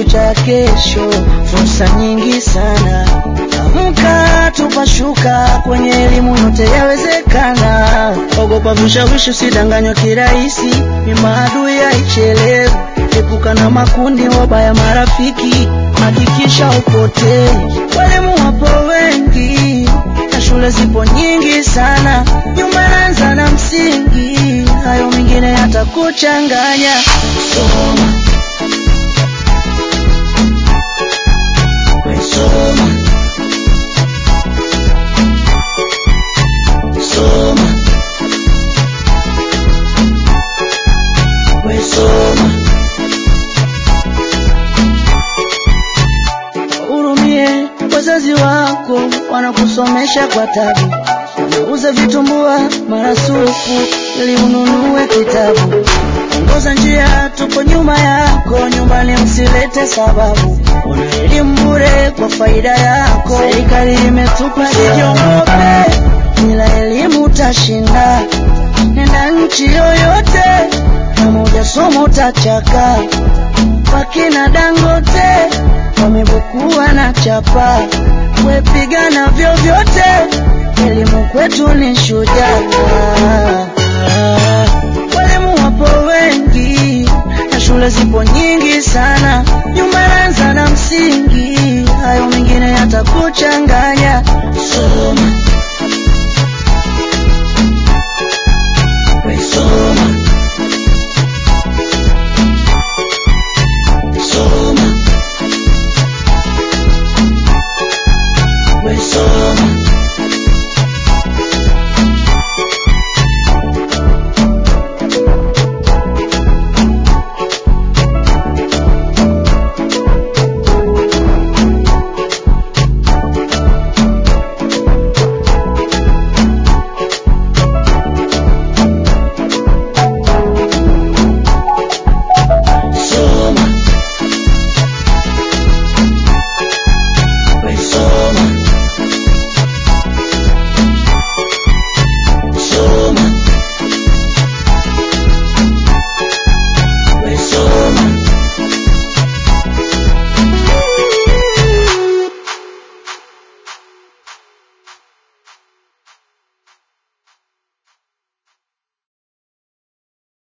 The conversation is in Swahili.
cha kesho, fursa nyingi sana. Amka tupashuka, kwenye elimu yote yawezekana. Ogopa vishawishi, usidanganywa kirahisi, ni maadui haichelewi. Epuka na makundi wabaya marafiki, hakikisha upotei. Walimu wapo wengi na shule zipo nyingi sana, nyuma naanza na msingi, hayo mengine yatakuchanganya. Soma, we soma, soma, we soma. Wahurumie wazazi wako, wanakusomesha kwa tabu, wanauza vitumbua marasufu ili ununue kitabu. Ongoza njia, tuko nyuma yako, nyumbani usilete sababu. Una elimu bure kwa faida yako, serikali imetupa. Usiogope, bila elimu utashinda. Nenda nchi yoyote, kama hujasoma utachaka. Wakina Dangote wamebukua na chapa, wepigana vyovyote, elimu kwetu ni shujaa. Walimu wapo wengi na shule zipo nyingi